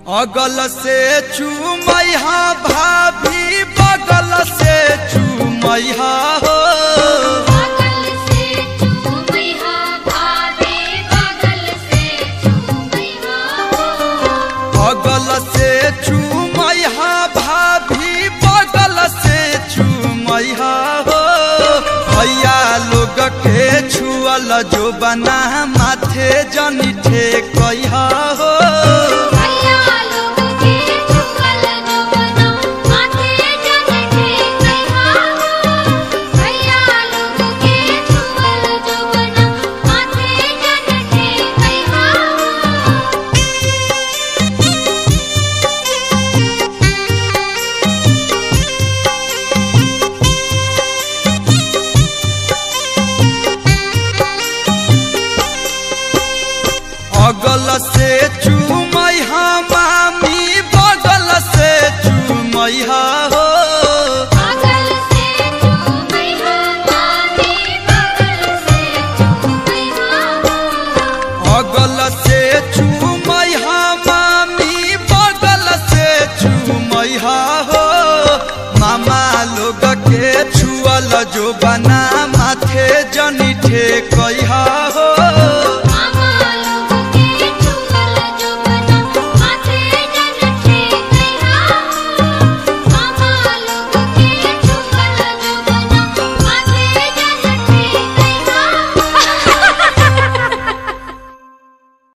अगल से चूमैहा भाभी बगल से चूमैहा हो बगल से चूमैया भाभी बगल से चूमैया हो अगल से चूमैहा भाभी बगल से चूमैहा हो भैया लोग के छुअल जो बना माथे जनी ठेकैहा हो भैया लोग के चुकल जो बना माथे जन ठेकैहा हो भैया लोग के चुकल जो बना माथे जन ठेकैहा हो अगल से चूमैहा मामी बगल से चूमैहा हो बगल से चूमैया भाभी बगल से चूमैया हो अगल से चूमैहा मामी बगल से चूमैहा हो मामा लोग के छुअल जो बना माथे जनी ठेक